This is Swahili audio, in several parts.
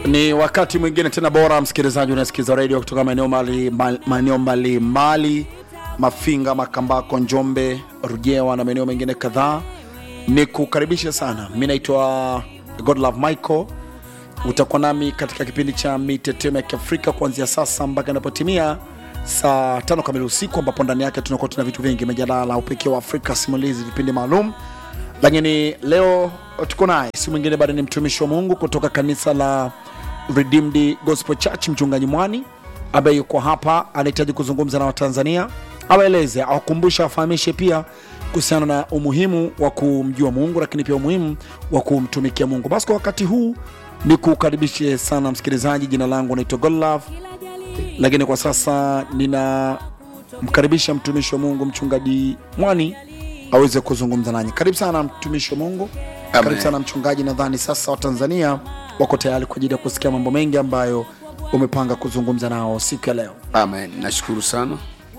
Ni wakati mwingine tena bora, msikilizaji, unasikiza redio kutoka maeneo mbali maeneo mbalimbali, Mafinga, Makambako, Njombe, Rujewa na maeneo mengine kadhaa. Ni kukaribisha sana. Mi naitwa Godlove Michael. Utakuwa nami katika kipindi cha mitetemo ya Kiafrika kuanzia sasa mpaka inapotimia saa tano kamili usiku, ambapo ndani yake tunakuwa tuna vitu vingi, mijadala, upekee wa Afrika, simulizi, vipindi maalum. Lakini leo tuko naye si mwingine bado ni mtumishi wa Mungu kutoka kanisa la Redeemed Gospel Church, mchungaji Mwani ambaye yuko hapa, anahitaji kuzungumza na Watanzania, awaeleze, awakumbushe, awafahamishe pia kuhusiana na umuhimu wa kumjua Mungu, lakini pia umuhimu wa kumtumikia Mungu. Basi kwa wakati huu ni kukaribishe sana msikilizaji. Jina langu naitwa Godlove, lakini kwa sasa ninamkaribisha mtumishi wa Mungu mchungaji Mwani aweze kuzungumza nanyi. Karibu sana mtumishi wa Mungu. Amen. Karibu sana mchungaji. Nadhani sasa Watanzania wako tayari kwa ajili ya kusikia mambo mengi ambayo umepanga kuzungumza nao siku ya leo. Amen. Nashukuru sana,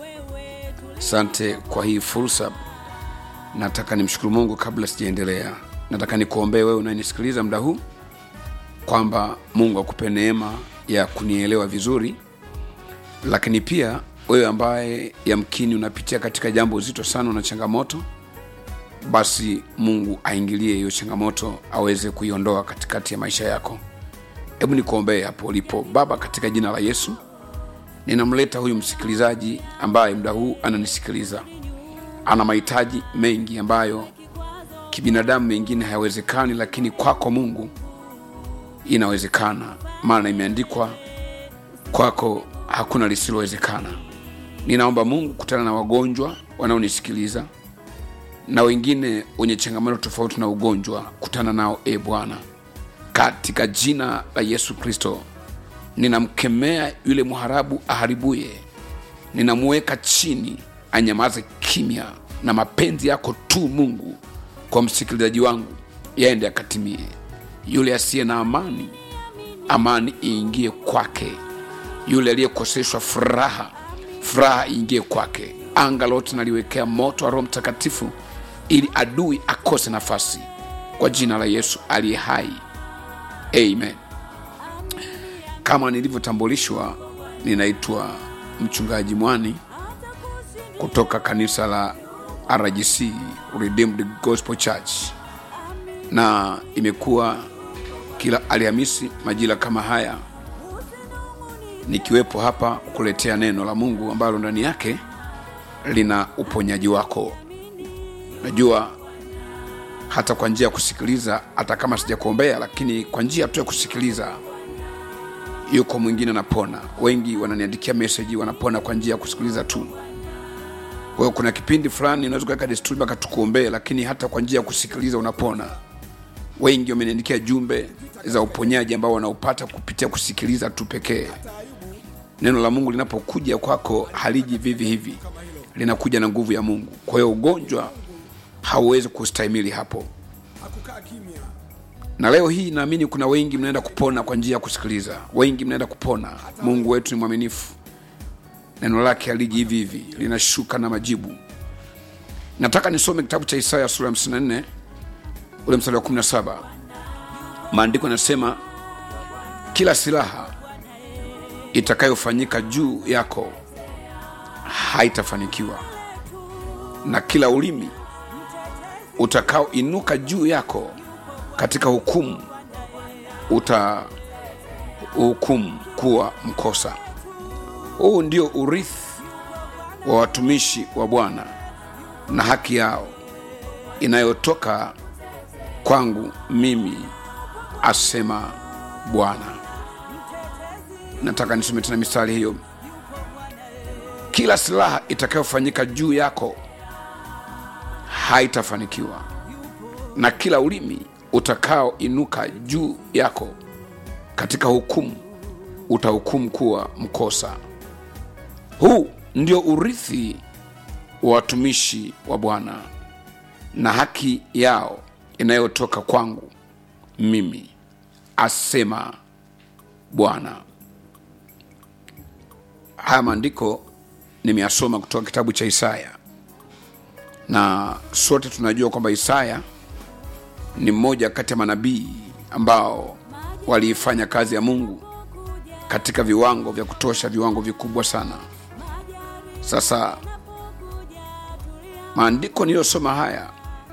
asante kwa hii fursa. Nataka nimshukuru Mungu. Kabla sijaendelea, nataka nikuombee wewe unanisikiliza muda huu kwamba Mungu akupe neema ya kunielewa vizuri, lakini pia wewe ambaye yamkini unapitia katika jambo zito sana na changamoto, basi Mungu aingilie hiyo changamoto, aweze kuiondoa katikati ya maisha yako. Hebu nikuombee hapo ulipo. Baba, katika jina la Yesu ninamleta huyu msikilizaji ambaye muda huu ananisikiliza, ana mahitaji mengi ambayo kibinadamu mengine hayawezekani, lakini kwako Mungu inawezekana, maana imeandikwa kwako hakuna lisilowezekana. Ninaomba Mungu, kutana na wagonjwa wanaonisikiliza na wengine wenye changamoto tofauti na ugonjwa, kutana nao e Bwana, katika jina la Yesu Kristo. Ninamkemea yule mharabu aharibuye, ninamuweka chini, anyamaze kimya, na mapenzi yako tu Mungu kwa msikilizaji wangu yaende akatimie. Yule asiye na amani, amani iingie kwake. Yule aliyekoseshwa furaha, furaha iingie kwake. Anga lote naliwekea moto wa Roho Mtakatifu ili adui akose nafasi, kwa jina la Yesu aliye hai, amen. Kama nilivyotambulishwa, ninaitwa mchungaji Mwani kutoka kanisa la RGC Redeemed Gospel Church, na imekuwa kila Alhamisi majira kama haya nikiwepo hapa kukuletea neno la Mungu ambalo ndani yake lina uponyaji wako. Najua hata kwa njia ya kusikiliza, hata kama sijakuombea, lakini kwa njia tu ya kusikiliza yuko mwingine anapona. Wengi wananiandikia meseji, wanapona kwa njia ya kusikiliza tu. Kwa hiyo kuna kipindi fulani unaweza kuweka desturi mpaka tukuombee, lakini hata kwa njia ya kusikiliza unapona. Wengi wameniandikia jumbe za uponyaji ambao wanaupata kupitia kusikiliza tu pekee. Neno la Mungu linapokuja kwako haliji vivi hivi, linakuja na nguvu ya Mungu. Kwa hiyo ugonjwa hauwezi kustahimili hapo. Na leo hii naamini kuna wengi mnaenda kupona kwa njia ya kusikiliza, wengi mnaenda kupona. Mungu wetu ni mwaminifu, neno lake haliji hivi hivi, linashuka na majibu. Nataka nisome kitabu cha Isaya sura ya 54 ule mstari wa 17. Maandiko yanasema kila silaha itakayofanyika juu yako haitafanikiwa, na kila ulimi utakaoinuka juu yako katika hukumu utahukumu kuwa mkosa. Huu ndio urithi wa watumishi wa Bwana na haki yao inayotoka kwangu mimi, asema Bwana. Nataka nisome tena mistari hiyo. Kila silaha itakayofanyika juu yako haitafanikiwa, na kila ulimi utakaoinuka juu yako katika hukumu utahukumu kuwa mkosa. Huu ndio urithi wa watumishi wa Bwana na haki yao inayotoka kwangu mimi, asema Bwana. Haya maandiko nimeyasoma kutoka kitabu cha Isaya, na sote tunajua kwamba Isaya ni mmoja kati ya manabii ambao waliifanya kazi ya mungu katika viwango vya kutosha viwango vikubwa sana sasa maandiko niliyosoma haya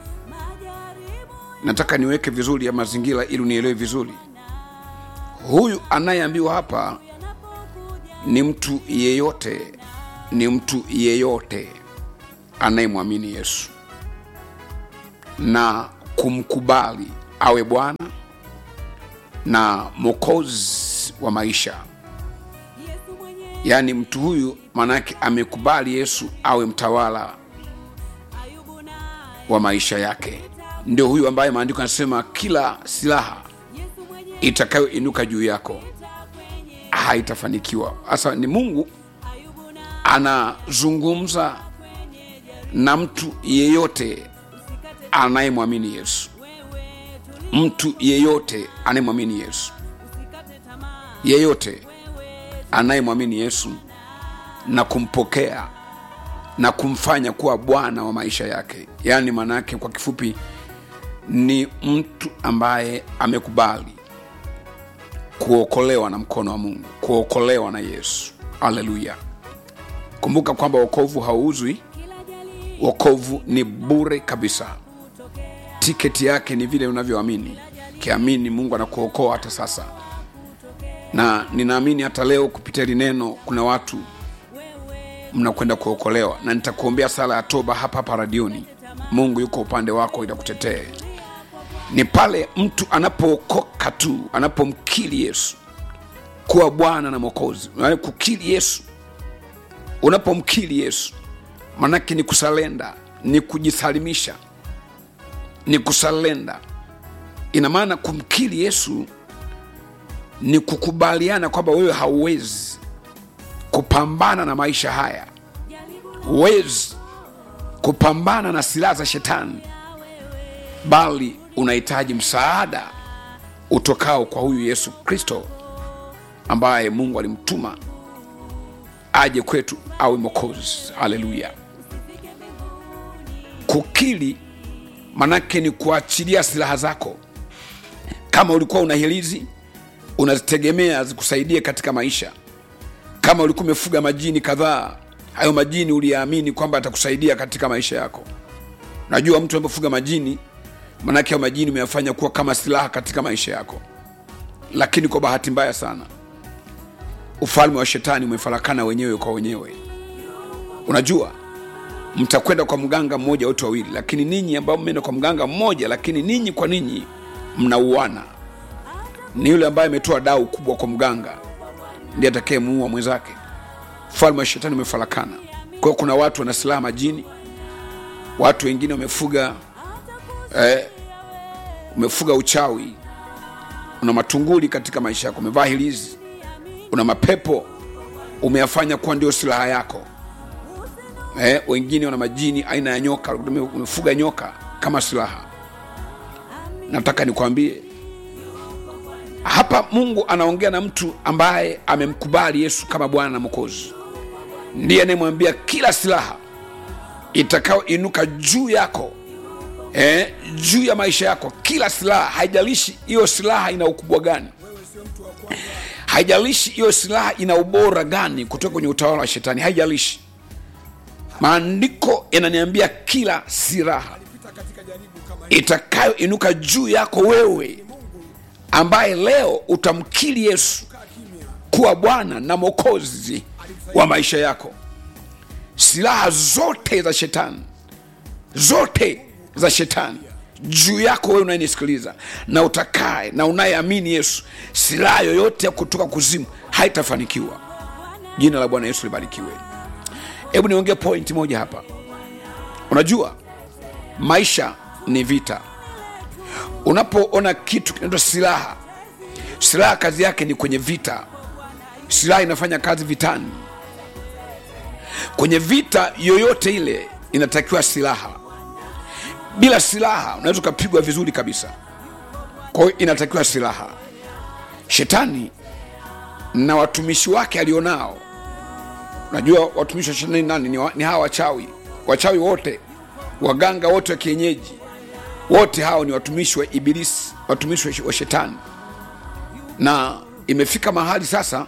nataka niweke vizuri ya mazingira ili unielewe vizuri huyu anayeambiwa hapa ni mtu yeyote ni mtu yeyote anayemwamini yesu na kumkubali awe bwana na mwokozi wa maisha yaani mtu huyu maanake amekubali yesu awe mtawala wa maisha yake ndio huyu ambaye maandiko anasema kila silaha itakayoinuka juu yako haitafanikiwa sasa ni mungu anazungumza na mtu yeyote anayemwamini yesu mtu yeyote anayemwamini yesu yeyote anayemwamini yesu na kumpokea na kumfanya kuwa bwana wa maisha yake yaani maanaake kwa kifupi ni mtu ambaye amekubali kuokolewa na mkono wa mungu kuokolewa na yesu haleluya kumbuka kwamba wokovu hauuzwi wokovu ni bure kabisa tiketi yake ni vile unavyoamini kiamini mungu anakuokoa hata sasa na ninaamini hata leo kupitia hili neno kuna watu mnakwenda kuokolewa na nitakuombea sala ya toba hapa hapa radioni mungu yuko upande wako itakutetee ni pale mtu anapookoka tu anapomkili yesu kuwa bwana na mwokozi yaani kukili yesu unapomkili yesu manake ni kusalenda ni kujisalimisha ni kusalenda ina maana kumkili yesu ni kukubaliana kwamba wewe hauwezi kupambana na maisha haya huwezi kupambana na silaha za shetani bali unahitaji msaada utokao kwa huyu yesu kristo ambaye mungu alimtuma aje kwetu awe mokozi haleluya kukili manake ni kuachilia silaha zako kama ulikuwa una hilizi unazitegemea zikusaidie katika maisha kama ulikuwa umefuga majini kadhaa hayo majini uliyaamini kwamba atakusaidia katika maisha yako najua mtu anapofuga majini manake hayo majini umeyafanya kuwa kama silaha katika maisha yako lakini kwa bahati mbaya sana ufalme wa shetani umefarakana wenyewe kwa wenyewe unajua mtakwenda kwa mganga mmoja wote wawili lakini ninyi ambao mmeenda kwa mganga mmoja lakini ninyi kwa ninyi mnauana ni yule ambaye ametoa dau kubwa kwa mganga ndiye atakayemuua mwenzake ufalme wa shetani umefarakana kwa hiyo kuna watu wana silaha majini watu wengine wamefuga eh, umefuga uchawi una matunguli katika maisha yako umevaa hilizi una mapepo umeyafanya kuwa ndio silaha yako eh, wengine wana majini aina ya nyoka umefuga nyoka kama silaha nataka nikwambie hapa mungu anaongea na mtu ambaye amemkubali yesu kama bwana na mwokozi ndiye anayemwambia kila silaha itakayoinuka juu yako eh, juu ya maisha yako kila silaha haijalishi hiyo silaha ina ukubwa gani haijalishi hiyo silaha ina ubora gani kutoka kwenye utawala wa shetani haijalishi maandiko yananiambia kila silaha itakayoinuka juu yako wewe ambaye leo utamkiri yesu kuwa bwana na mwokozi wa maisha yako silaha zote za shetani zote za shetani juu yako wewe unayenisikiliza na utakaye na unayeamini yesu silaha yoyote ya kutoka kuzimu haitafanikiwa jina la bwana yesu libarikiwe hebu niongee pointi moja hapa unajua maisha ni vita unapoona kitu kinaitwa silaha silaha kazi yake ni kwenye vita silaha inafanya kazi vitani kwenye vita yoyote ile inatakiwa silaha bila silaha unaweza ukapigwa vizuri kabisa kwa hiyo inatakiwa silaha shetani na watumishi wake alionao unajua watumishi wa shetani nani ni, wa, ni hawa wachawi wachawi wote waganga wote wa kienyeji wote hao ni watumishi wa ibilisi watumishi wa shetani na imefika mahali sasa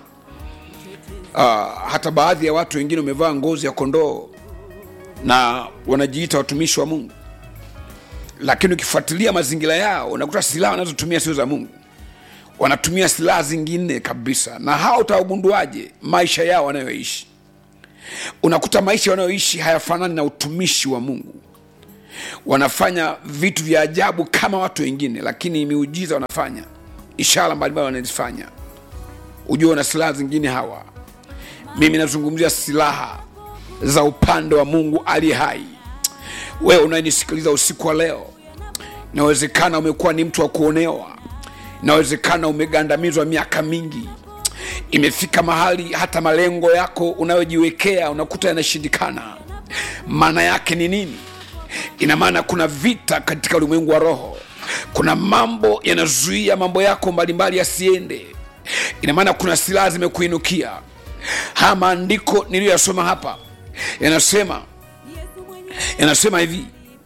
uh, hata baadhi ya watu wengine wamevaa ngozi ya kondoo na wanajiita watumishi wa mungu lakini ukifuatilia mazingira yao unakuta silaha wanazotumia sio za mungu wanatumia silaha zingine kabisa na hao utawagunduaje maisha yao wanayoishi unakuta maisha wanayoishi hayafanani na utumishi wa mungu wanafanya vitu vya ajabu kama watu wengine lakini miujiza wanafanya ishara mbalimbali wanazifanya ujue wana silaha zingine hawa mimi nazungumzia silaha za upande wa mungu ali hai wewe unayenisikiliza usiku wa leo inawezekana umekuwa ni mtu wa kuonewa inawezekana umegandamizwa miaka mingi imefika mahali hata malengo yako unayojiwekea unakuta yanashindikana maana yake ni nini ina maana kuna vita katika ulimwengu wa roho kuna mambo yanazuia mambo yako mbalimbali yasiende ina maana kuna silaha zimekuinukia haya maandiko niliyoyasoma hapa yanasema yanasema hivi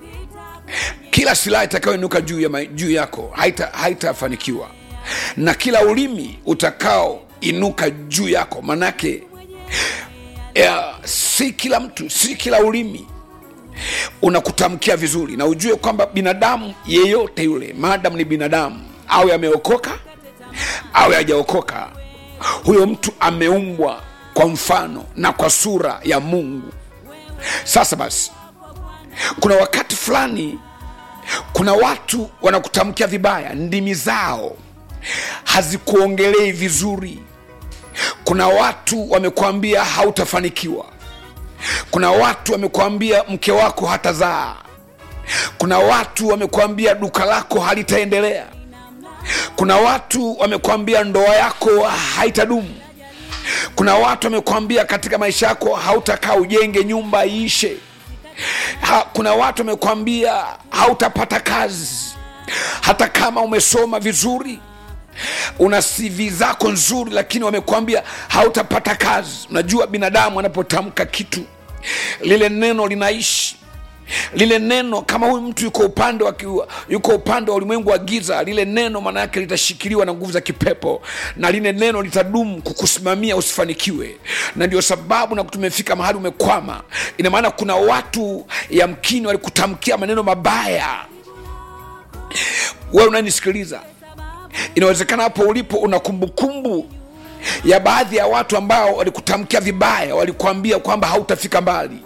kila silaha itakayoinuka juu, ya, ma- juu yako haitafanikiwa haita haitafanikiwa. na kila ulimi utakaoinuka juu yako manake ya, si kila mtu si kila ulimi unakutamkia vizuri na ujue kwamba binadamu yeyote yule maadamu ni binadamu awe ameokoka awe hajaokoka huyo mtu ameumbwa kwa mfano na kwa sura ya mungu sasa basi kuna wakati fulani kuna watu wanakutamkia vibaya ndimi zao hazikuongelei vizuri kuna watu wamekwambia hautafanikiwa kuna watu wamekwambia mke wako hatazaa kuna watu wamekwambia duka lako halitaendelea kuna watu wamekwambia ndoa yako haitadumu kuna watu wamekwambia katika maisha yako hautakaa ujenge nyumba iishe ha, kuna watu wamekwambia hautapata kazi hata kama umesoma vizuri una CV zako nzuri lakini wamekwambia hautapata kazi unajua binadamu anapotamka kitu lile neno linaishi lile neno kama huyu mtu yuko upande wa kiwa, yuko upande wa ulimwengu wa giza lile neno maana yake litashikiliwa na nguvu za kipepo na lile neno litadumu kukusimamia usifanikiwe na ndio sababu na tumefika mahali umekwama ina maana kuna watu yamkini walikutamkia maneno mabaya wewe unanisikiliza inawezekana hapo ulipo una kumbukumbu ya baadhi ya watu ambao walikutamkia vibaya walikuambia kwamba hautafika mbali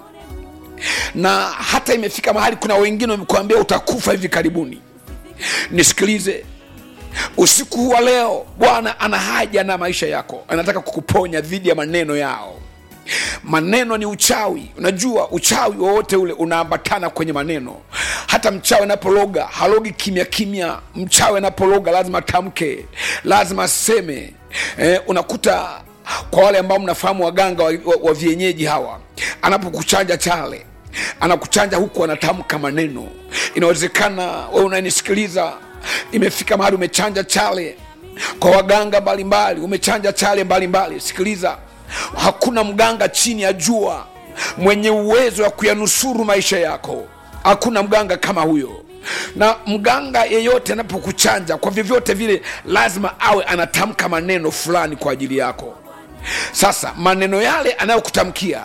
na hata imefika mahali kuna wengine wamekuambia utakufa hivi karibuni nisikilize usiku huu wa leo bwana ana haja na maisha yako anataka kukuponya dhidi ya maneno yao maneno ni uchawi unajua uchawi wowote ule unaambatana kwenye maneno hata mchawi anapologa halogi kimya kimya mchawi anapologa lazima atamke lazima aseme eh, unakuta kwa wale ambao mnafahamu waganga wa, wa, wa vienyeji hawa anapokuchanja chale anakuchanja huku anatamka maneno inawezekana wewe unanisikiliza imefika mahali umechanja chale kwa waganga mbalimbali umechanja chale mbalimbali sikiliza hakuna mganga chini ya jua mwenye uwezo wa kuyanusuru maisha yako hakuna mganga kama huyo na mganga yeyote anapokuchanja kwa vyovyote vile lazima awe anatamka maneno fulani kwa ajili yako sasa maneno yale anayokutamkia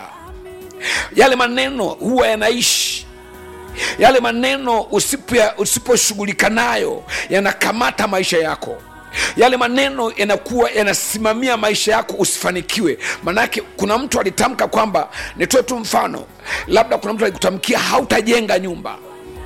yale maneno huwa yanaishi yale maneno usipo- usiposhughulika nayo yanakamata maisha yako yale maneno yanakuwa yanasimamia maisha yako usifanikiwe maanake kuna mtu alitamka kwamba nitoe tu mfano labda kuna mtu alikutamkia hautajenga nyumba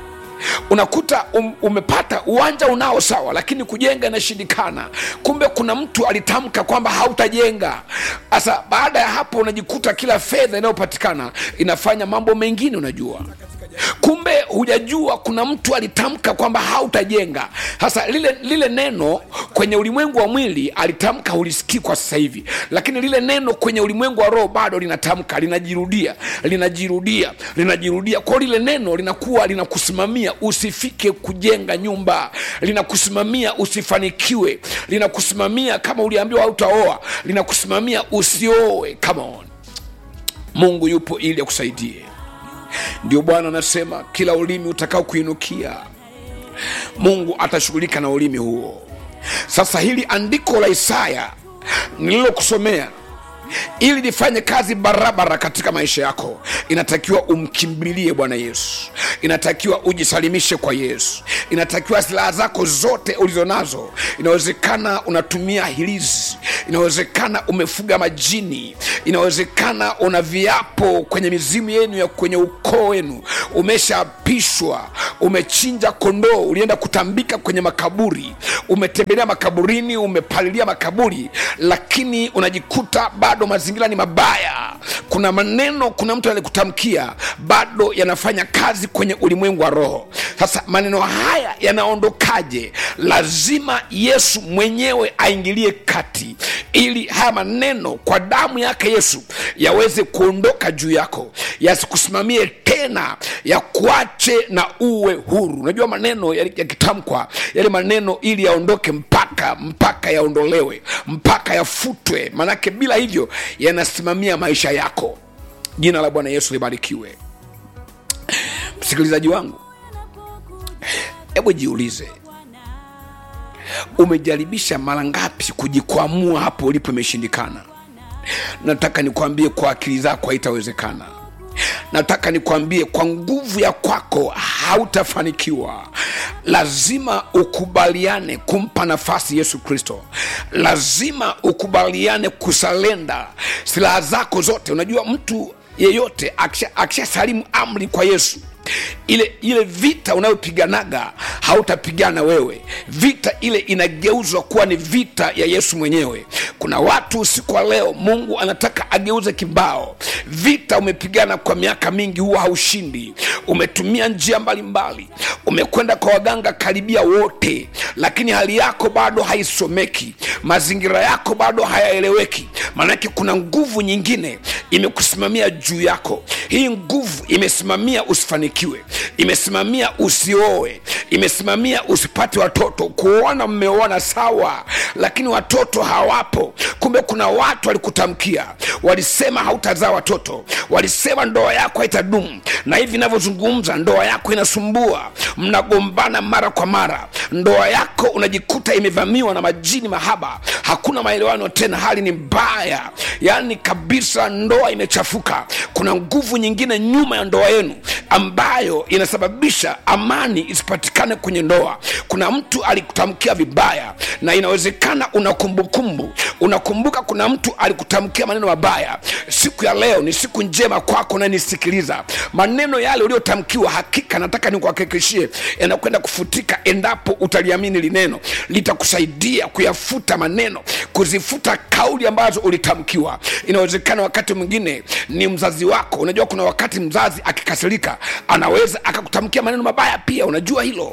unakuta um, umepata uwanja unao sawa lakini kujenga inashindikana kumbe kuna mtu alitamka kwamba hautajenga sasa baada ya hapo unajikuta kila fedha inayopatikana inafanya mambo mengine unajua kumbe hujajua kuna mtu alitamka kwamba hautajenga sasa lile lile neno kwenye ulimwengu wa mwili alitamka hulisikii kwa sasa hivi lakini lile neno kwenye ulimwengu wa roho bado linatamka linajirudia linajirudia linajirudia kwao lile neno linakuwa linakusimamia usifike kujenga nyumba linakusimamia usifanikiwe linakusimamia kama uliambiwa hautaoa linakusimamia usioe come on mungu yupo ili akusaidie ndio bwana anasema kila ulimi utakao kuinukia mungu atashughulika na ulimi huo sasa hili andiko la isaya nililokusomea ili lifanye kazi barabara katika maisha yako inatakiwa umkimbilie bwana yesu inatakiwa ujisalimishe kwa yesu inatakiwa silaha zako zote ulizo nazo inawezekana unatumia hilizi inawezekana umefuga majini inawezekana una viapo kwenye mizimu yenu ya kwenye ukoo wenu umeshaapishwa umechinja kondoo ulienda kutambika kwenye makaburi umetembelea makaburini umepalilia makaburi lakini unajikuta bado mazingira ni mabaya kuna maneno kuna mtu alikutamkia bado yanafanya kazi kwenye ulimwengu wa roho sasa maneno haya yanaondokaje lazima yesu mwenyewe aingilie kati ili haya maneno kwa damu yake yesu yaweze kuondoka juu yako yasikusimamie tena yakuache na uwe huru unajua maneno yakitamkwa yale maneno ili yaondoke mpaka mpaka yaondolewe mpaka yafutwe manake bila hivyo yanasimamia maisha yako jina la bwana yesu libarikiwe msikilizaji wangu hebu jiulize umejaribisha mara ngapi kujikwamua hapo ulipo imeshindikana nataka nikwambie kwa akili zako haitawezekana nataka nikwambie kwa nguvu ya kwako hautafanikiwa lazima ukubaliane kumpa nafasi yesu kristo lazima ukubaliane kusalenda silaha zako zote unajua mtu yeyote akisha salimu amri kwa yesu ile ile vita unayopiganaga hautapigana wewe vita ile inageuzwa kuwa ni vita ya yesu mwenyewe kuna watu usiku wa leo mungu anataka ageuze kibao vita umepigana kwa miaka mingi huwa haushindi umetumia njia mbalimbali umekwenda kwa waganga karibia wote lakini hali yako bado haisomeki mazingira yako bado hayaeleweki maanake kuna nguvu nyingine imekusimamia juu yako hii nguvu imesimamia usifanikiwe imesimamia usioe imesimamia usipate watoto kuona mmeoana sawa lakini watoto hawapo kumbe kuna watu walikutamkia walisema hautazaa watoto walisema ndoa yako haitadumu na hivi inavyozungumza ndoa yako inasumbua mnagombana mara kwa mara ndoa yako unajikuta imevamiwa na majini mahaba hakuna maelewano tena hali ni mbaya yaani kabisa ndoa imechafuka kuna nguvu nyingine nyuma ya ndoa yenu ambayo inasababisha amani isipatikane kwenye ndoa kuna mtu alikutamkia vibaya na inawezekana una kumbukumbu unakumbuka kuna mtu alikutamkia maneno mabaya siku ya leo ni siku njema kwako nanisikiliza maneno yale uliotamkiwa hakika nataka nikuhakikishie yanakwenda kufutika endapo utaliamini lineno litakusaidia kuyafuta maneno kuzifuta kauli ambazo ulitamkiwa inawezekana wakati mwingine ni mzazi wako unajua kuna wakati mzazi akikasirika anaweza akakutamkia maneno mabaya pia unajua hilo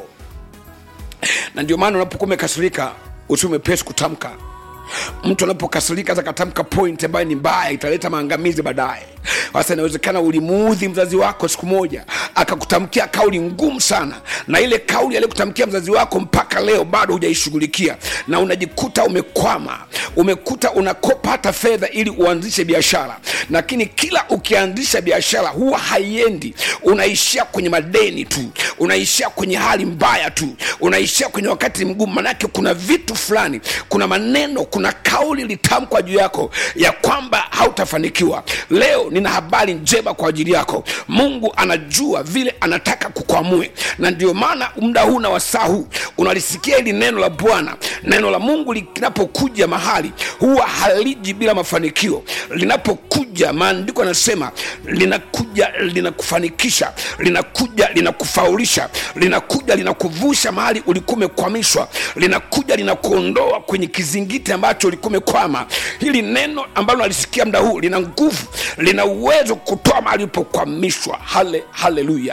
na ndio maana unapokuwa umekasirika usiwe mepesi kutamka mtu anapokasirika akatamka point ambayo ni mbaya italeta maangamizi baadaye sasa inawezekana ulimuudhi mzazi wako siku moja akakutamkia kauli ngumu sana na ile kauli aliyokutamkia mzazi wako mpaka leo bado hujaishughulikia na unajikuta umekwama umekuta unakopa hata fedha ili uanzishe biashara lakini kila ukianzisha biashara huwa haiendi unaishia kwenye madeni tu unaishia kwenye hali mbaya tu unaishia kwenye wakati mgumu manake kuna vitu fulani kuna maneno kuna kauli litamkwa juu yako ya kwamba hautafanikiwa leo nina habari njema kwa ajili yako mungu anajua vile anataka kukwamue na ndio maana muda huu na wasaa huu unalisikia hili neno la bwana neno la mungu linapokuja mahali huwa haliji bila mafanikio linapokuja maandiko yanasema linakuja linakufanikisha linakuja linakufaulisha linakuja linakuvusha mahali ulikuwa umekwamishwa linakuja linakuondoa kwenye kizingiti ambacho ulikuwa umekwama hili neno ambalo nalisikia muda huu lina nguvu lina uwezo kutoa mahali ulipokwamishwa hale haleluya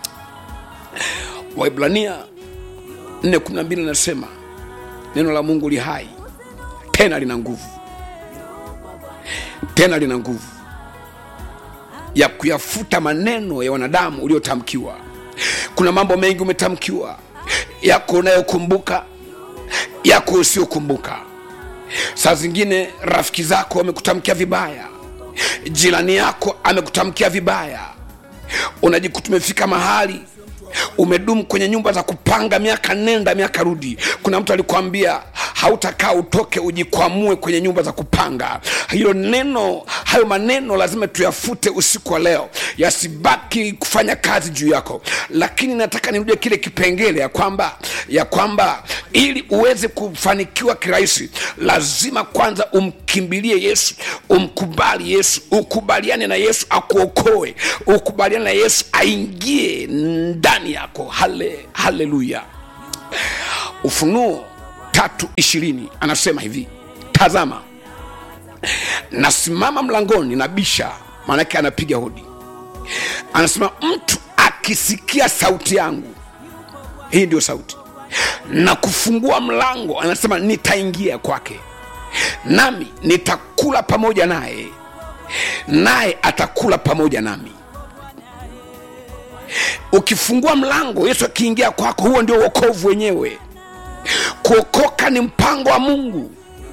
waibrania 412 linasema neno la mungu li hai tena lina nguvu tena lina nguvu ya kuyafuta maneno ya wanadamu uliotamkiwa kuna mambo mengi umetamkiwa yako unayokumbuka yako usiokumbuka saa zingine rafiki zako wamekutamkia vibaya jirani yako amekutamkia vibaya unajikuta umefika mahali umedumu kwenye nyumba za kupanga miaka nenda miaka rudi kuna mtu alikwambia hautakaa utoke ujikwamue kwenye nyumba za kupanga hilo neno hayo maneno lazima tuyafute usiku wa leo yasibaki kufanya kazi juu yako lakini nataka nirudie kile kipengele ya kwamba ya kwamba ili uweze kufanikiwa kirahisi lazima kwanza umkimbilie yesu umkubali yesu ukubaliane na yesu akuokoe ukubaliane na yesu aingie ndani yako hale haleluya ufunuo tatu ishirini anasema hivi tazama nasimama mlangoni na bisha maanake anapiga hodi anasema mtu akisikia sauti yangu hii ndio sauti na kufungua mlango anasema nitaingia kwake nami nitakula pamoja naye naye atakula pamoja nami ukifungua mlango yesu akiingia kwako huo ndio uokovu wenyewe kuokoka ni mpango wa mungu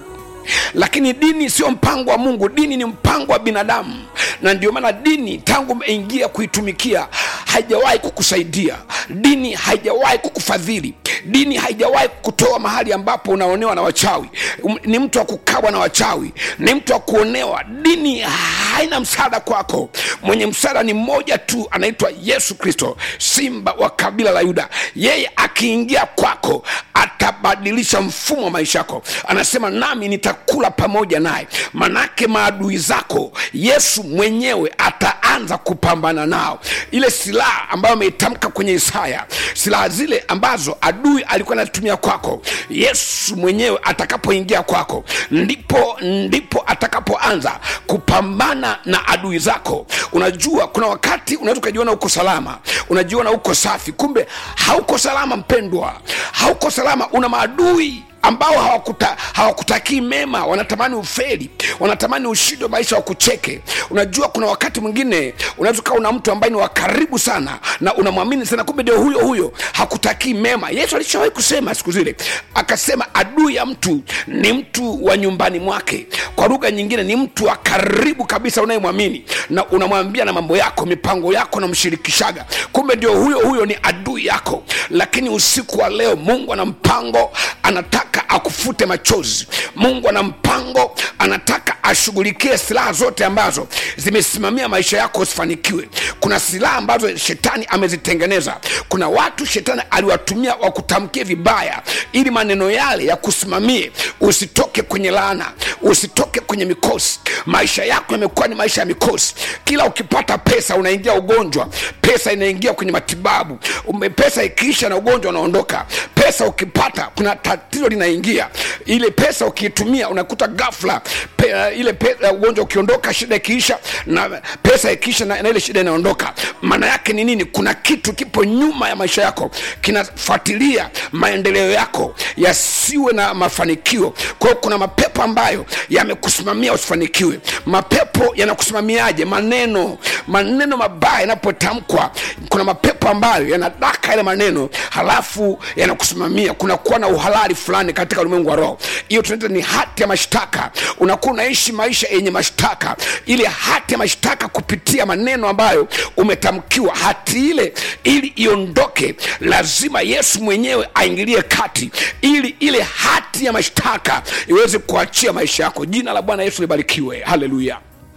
lakini dini sio mpango wa mungu dini ni mpango wa binadamu na ndio maana dini tangu umeingia kuitumikia haijawahi kukusaidia dini haijawahi kukufadhili dini haijawahi kukutoa mahali ambapo unaonewa na wachawi Um, ni mtu wa kukawa na wachawi ni mtu wa kuonewa dini haina msaada kwako mwenye msaada ni mmoja tu anaitwa yesu kristo simba wa kabila la yuda yeye akiingia kwako atabadilisha mfumo wa maisha yako anasema nami nitakula pamoja naye manake maadui zako yesu mwenyewe ataanza kupambana nao ile silaha ambayo ameitamka kwenye isaya silaha zile ambazo adui alikuwa anatumia kwako yesu mwenyewe atakapoingia kwako ndipo ndipo atakapoanza kupambana na adui zako unajua kuna wakati unaweza ukajiona uko salama unajiona uko safi kumbe hauko salama mpendwa hauko salama una maadui ambao hawakuta, hawakutakii mema wanatamani uferi wanatamani ushindi wa maisha wakucheke unajua kuna wakati mwingine unaweza ukawa una mtu ambaye ni wa karibu sana na unamwamini sana kumbe ndio huyo huyo hakutakii mema yesu alishawahi kusema siku zile akasema adui ya mtu ni mtu wa nyumbani mwake kwa lugha nyingine ni mtu wa karibu kabisa unayemwamini na unamwambia na mambo yako mipango yako namshirikishaga kumbe ndio huyo huyo ni adui yako lakini usiku wa leo mungu ana mpango anataka akufute machozi mungu ana mpango anataka ashughulikie silaha zote ambazo zimesimamia maisha yako usifanikiwe kuna silaha ambazo shetani amezitengeneza kuna watu shetani aliwatumia wakutamkie vibaya ili maneno yale yakusimamie usitoke kwenye laana usitoke kwenye mikosi maisha yako yamekuwa ni maisha ya mikosi kila ukipata pesa unaingia ugonjwa pesa inaingia kwenye matibabu Ume- pesa ikiisha na ugonjwa unaondoka pesa ukipata kuna tatizo linaingia ile pesa ukiitumia unakuta ghafla pe, ile pe, ugonjwa ukiondoka shida ikiisha na pesa ikiisha na, na ile shida inaondoka maana yake ni nini kuna kitu kipo nyuma ya maisha yako kinafuatilia maendeleo yako yasiwe na mafanikio kwa hiyo kuna mapepo ambayo yamekusimamia usifanikiwe mapepo yanakusimamiaje maneno maneno mabaya yanapotamkwa kuna mapepo ambayo yanadaka yale maneno halafu yanakusimamia kunakuwa na uhalali fulani katika ulimwengu wa roho hiyo tunaita ni hati ya mashtaka unakuwa unaishi maisha yenye mashtaka ile hati ya mashtaka kupitia maneno ambayo umetamkiwa hati ile ili iondoke lazima yesu mwenyewe aingilie kati ili ile hati ya mashtaka iweze kuachia maisha yako jina la bwana yesu libarikiwe haleluya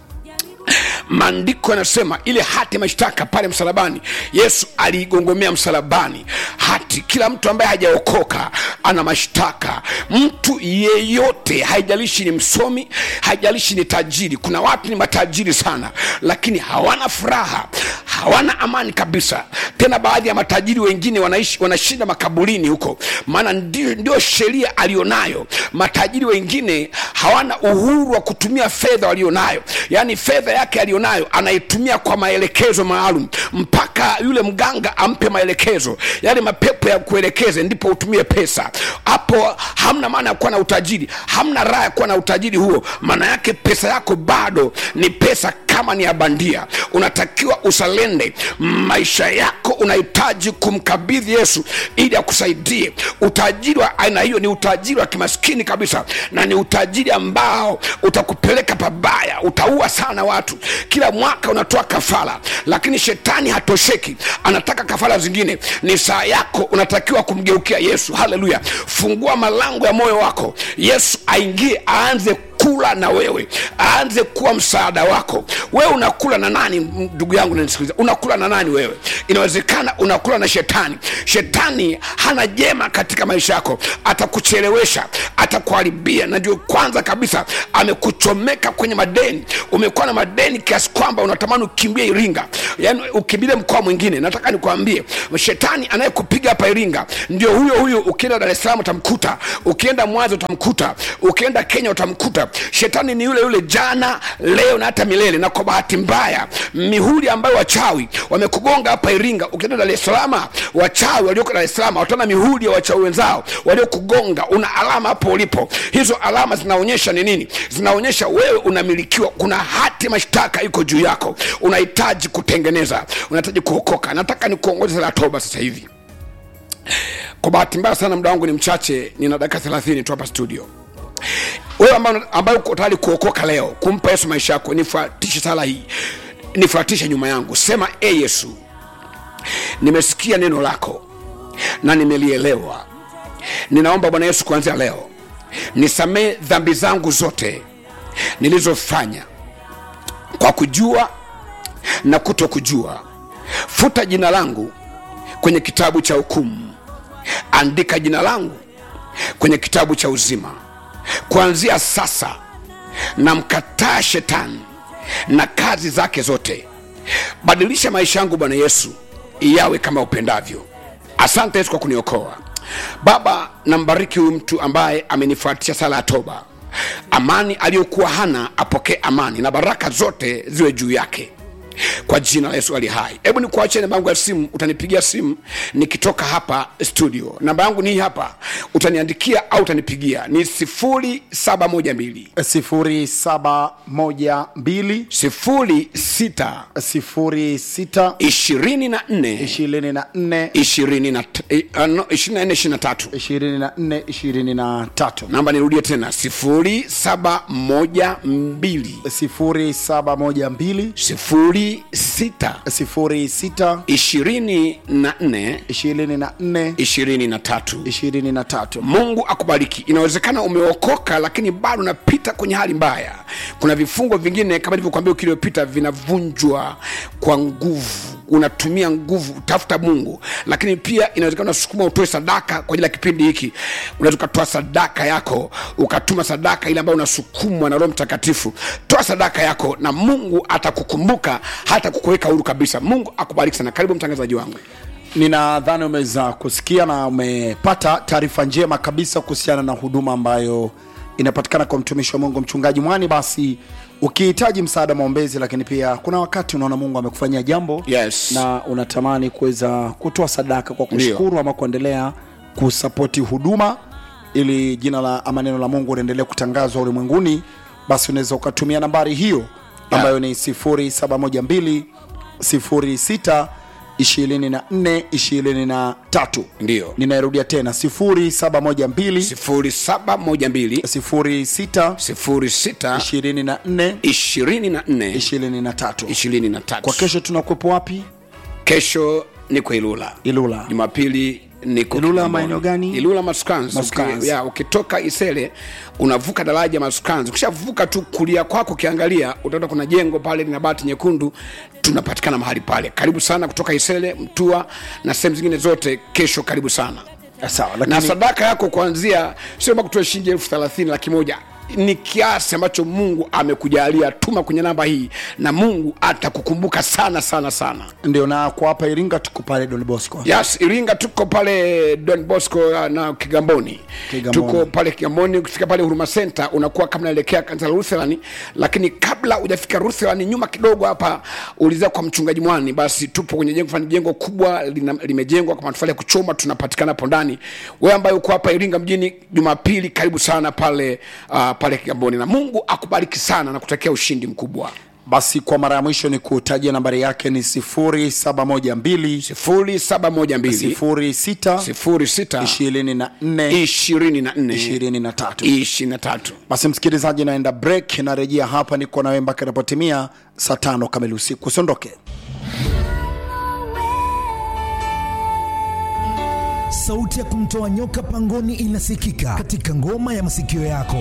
maandiko yanasema ile hati ya mashtaka pale msalabani yesu aliigongomea msalabani hati kila mtu ambaye hajaokoka ana mashtaka mtu yeyote haijalishi ni msomi haijalishi ni tajiri kuna watu ni matajiri sana lakini hawana furaha hawana amani kabisa tena baadhi ya matajiri wengine wanaishi wanashinda makaburini huko maana ndio, ndio sheria alionayo matajiri wengine hawana uhuru wa kutumia fedha walionayo yaani fedha yake aliyonayo anaitumia kwa maelekezo maalum mpaka yule mganga ampe maelekezo yale mapepo ya kuelekeze ndipo utumie pesa hapo hamna maana ya kuwa na utajiri hamna raha ya kuwa na utajiri huo maana yake pesa yako bado ni pesa kama ni ya bandia unatakiwa usalende maisha yako unahitaji kumkabidhi yesu ili akusaidie utajiri wa aina hiyo ni utajiri wa kimaskini kabisa na ni utajiri ambao utakupeleka pabaya utaua sana watu kila mwaka unatoa kafara lakini shetani hatosheki anataka kafara zingine ni saa yako unatakiwa kumgeukia yesu haleluya fungua malango ya moyo wako yesu aingie aanze kula na wewe aanze kuwa msaada wako wewe unakula na nani ndugu yangu nanisikiliza unakula na nani wewe inawezekana unakula na shetani shetani hana jema katika maisha yako atakuchelewesha atakuharibia na ndio kwanza kabisa amekuchomeka kwenye madeni umekuwa na madeni kiasi kwamba unatamani ukimbie iringa yaani ukimbilie mkoa mwingine nataka nikwambie shetani anayekupiga hapa iringa ndio huyo huyo ukienda dar es salaam utamkuta ukienda mwanza utamkuta ukienda kenya utamkuta shetani ni yule yule jana leo na hata milele na kwa bahati mbaya mihuri ambayo wachawi wamekugonga hapa iringa ukienda dar es salaam wachawi walioko dar es salaam wataona mihuri ya wachawi wenzao waliokugonga una alama hapo ulipo hizo alama zinaonyesha ni nini zinaonyesha wewe unamilikiwa kuna hati mashtaka iko juu yako unahitaji kutengeneza unahitaji kuokoka nataka nikuongoze la toba sasa hivi kwa bahati mbaya sana muda wangu ni mchache nina dakika 30 tu hapa studio wewe ambaye ambaye uko tayari kuokoka leo kumpa yesu maisha yako nifuatishe sala hii nifuatishe nyuma yangu sema e yesu nimesikia neno lako na nimelielewa ninaomba bwana yesu kuanzia leo nisamee dhambi zangu zote nilizofanya kwa kujua na kuto kujua futa jina langu kwenye kitabu cha hukumu andika jina langu kwenye kitabu cha uzima kuanzia sasa namkataa shetani na kazi zake zote badilisha maisha yangu bwana yesu yawe kama upendavyo asante yesu kwa kuniokoa baba nambariki huyu mtu ambaye amenifuatisha sala ya toba amani aliyokuwa hana apokee amani na baraka zote ziwe juu yake kwa jina la yesu ali hai hebu nikuachie namba yangu ya simu utanipigia simu nikitoka hapa studio namba yangu ni hii hapa utaniandikia au utanipigia ni 0712 0712 06 06 24 24 24 23 24 23 namba nirudie tena 0712 0712 06 06 24 24 23 23 mungu akubariki inawezekana umeokoka lakini bado unapita kwenye hali mbaya kuna vifungo vingine kama ilivyokwambia wiki iliyopita vinavunjwa kwa nguvu unatumia nguvu tafuta mungu lakini pia inawezekana unasukuma utoe sadaka kwa ajili ya kipindi hiki unaweza ukatoa sadaka yako ukatuma sadaka ile ambayo unasukumwa na roho mtakatifu toa sadaka yako na mungu atakukumbuka hata kukuweka huru kabisa mungu akubariki sana karibu mtangazaji wangu ninadhani umeweza kusikia na umepata taarifa njema kabisa kuhusiana na huduma ambayo inapatikana kwa mtumishi wa mungu mchungaji mwani basi ukihitaji msaada maombezi lakini pia kuna wakati unaona mungu amekufanyia jambo Yes. na unatamani kuweza kutoa sadaka kwa kushukuru ama kuendelea kusapoti huduma ili jina la ama neno la mungu liendelee kutangazwa ulimwenguni basi unaweza ukatumia nambari hiyo ambayo ni 0712 06 24 23 Ndiyo. ninairudia tena 0712 0712 06 06 24 24 23 23 kwa kesho tunakuwepo wapi kesho niko ilula ilula jumapili niko Ilula Kigamboni. maeneo gani? ilula masukanzi Masukanzi. Uki- ya, ukitoka isele unavuka daraja masukanzi ukishavuka tu kulia kwako ukiangalia utaona kuna jengo pale lina bati nyekundu tunapatikana mahali pale karibu sana kutoka isele mtua na sehemu zingine zote kesho karibu sana sawa na lakini sadaka yako kuanzia sio kutoa shilingi elfu thelathini laki moja ni kiasi ambacho mungu amekujalia tuma kwenye namba hii na mungu atakukumbuka sana sana sana ndio na kwa hapa iringa tuko pale don bosco yes iringa tuko pale don bosco uh, na kigamboni Kigamboni. tuko pale kigamboni ukifika pale huruma center unakuwa kama naelekea kanisa la ruthelani lakini kabla hujafika ruthelani nyuma kidogo hapa ulizia kwa mchungaji mwani basi tupo kwenye jengo fulani jengo kubwa lina, limejengwa kwa matofali ya kuchoma tunapatikana hapo ndani wewe ambaye uko hapa iringa mjini jumapili karibu sana pale uh, pale kigamboni na mungu akubariki sana na kutakia ushindi mkubwa basi kwa mara ya mwisho ni kutajia nambari yake ni 0712 sifuri saba moja mbili 06 sifuri sita 24 ishirini na nne 23 ishirini na tatu basi msikilizaji naenda break narejea hapa niko nawe mpaka inapotimia saa tano kamili usiku usiondoke sauti ya kumtoa nyoka pangoni inasikika katika ngoma ya masikio yako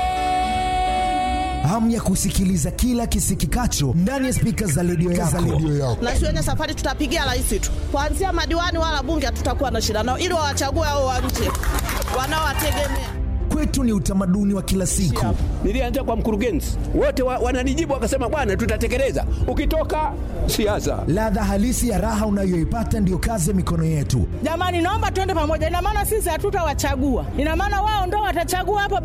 hamu ya kusikiliza kila kisikikacho ndani ya spika za redio yako. na siwenye safari tutapigia rais tu kuanzia madiwani wala bunge hatutakuwa na shida nao ili wawachague hao wa nje wanaowategemea Kwetu ni utamaduni wa kila siku. Nilianza kwa mkurugenzi, wote wa, wananijibu wakasema, bwana, tutatekeleza. Ukitoka siasa, Ladha halisi ya raha unayoipata ndiyo kazi ya mikono yetu. jamani naomba tuende pamoja ina maana sisi hatutawachagua ina maana wao ndo watachagua hapo